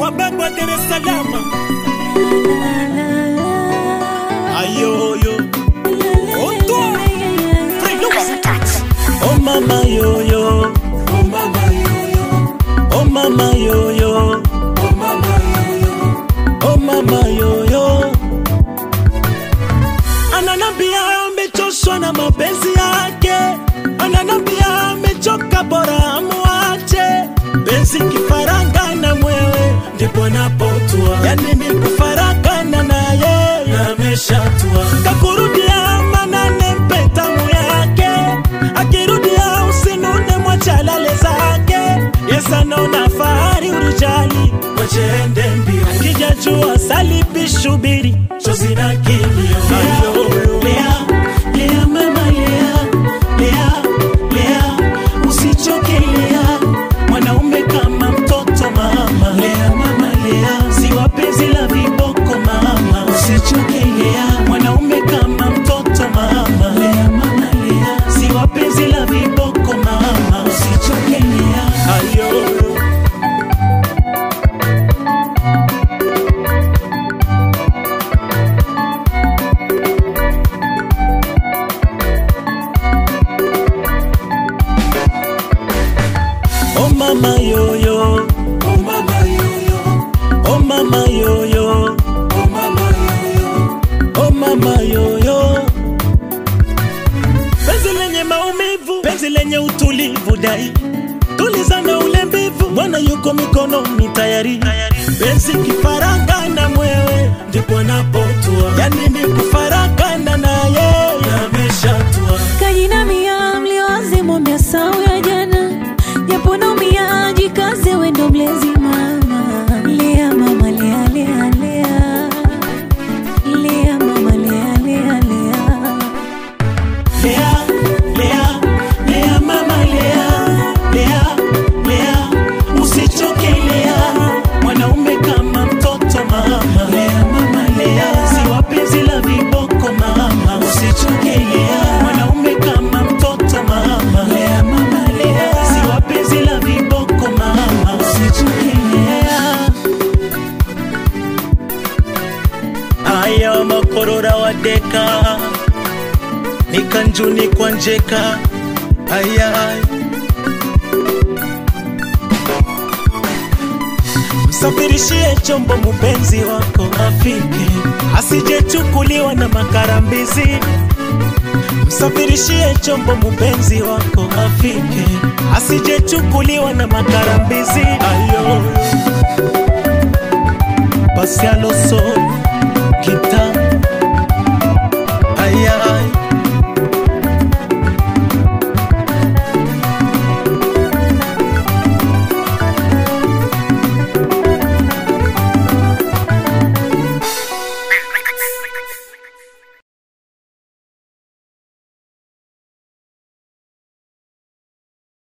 wababa Dar es Salaam ayoyo Oto Oh mama yoyo Oh mama yoyo Oh mama yoyo Oh mama yoyo Oh mama yoyo Ananambia amechoshwa na mapenzi yake Ananambia amechoka bora amuache Penzi kifaranga na mwewe ndipo anapotua Yani ni kufaragana na yeye ameshatua Kakurudia manane mpe tamu yake Akirudia usinune mwachalale zake Yes anaona fahari urijali Wacheende mbio Akijajua salipi shubiri Chozi na kilio Ayo, Lea, Lea mama Lea Lea, Lea Usichoke Lea Mwanaume kama mtoto mama Lea mama Lea Si wapenzi la viboko mama Usichoke Lea Mwanaume kama mtoto mama Lea mama Lea Si wapenzi la viboko mama Usichoke Lea Ayo Oh mama yoyo Oh mama yoyo Oh mama yoyo Oh mama yoyo Oh mama yoyo Penzi lenye maumivu Penzi lenye utulivu dai Tulizana ule mbivu Bwana yuko mikononi tayari Penzi kifaranga na mwewe Ndipo anapotua Yani ni kufaragana na yeye Ameshatua kajinamia mliwazi mwambia sau ya jana japo naumia jikaze wendo mlezi mama lea mama lea lea lea lea mama lea lea lea Lea, Lea, Lea mama Lea, Lea, Lea, usichoke Lea, mwanaume kama mtoto mama. Lea mama Lea, si wapenzi la viboko mama. Usichoke Lea, mwanaume kama mtoto mama. Lea mama Lea, si wapenzi la viboko mama. Usichoke Lea. Aya makorora wadeka nikanjuni kwa njeka ayay msafirishie chombo mupenzi wako afike asijechukuliwa na makarambizi msafirishie chombo mupenzi wako afike asijechukuliwa na makarambizi ayo pasialoso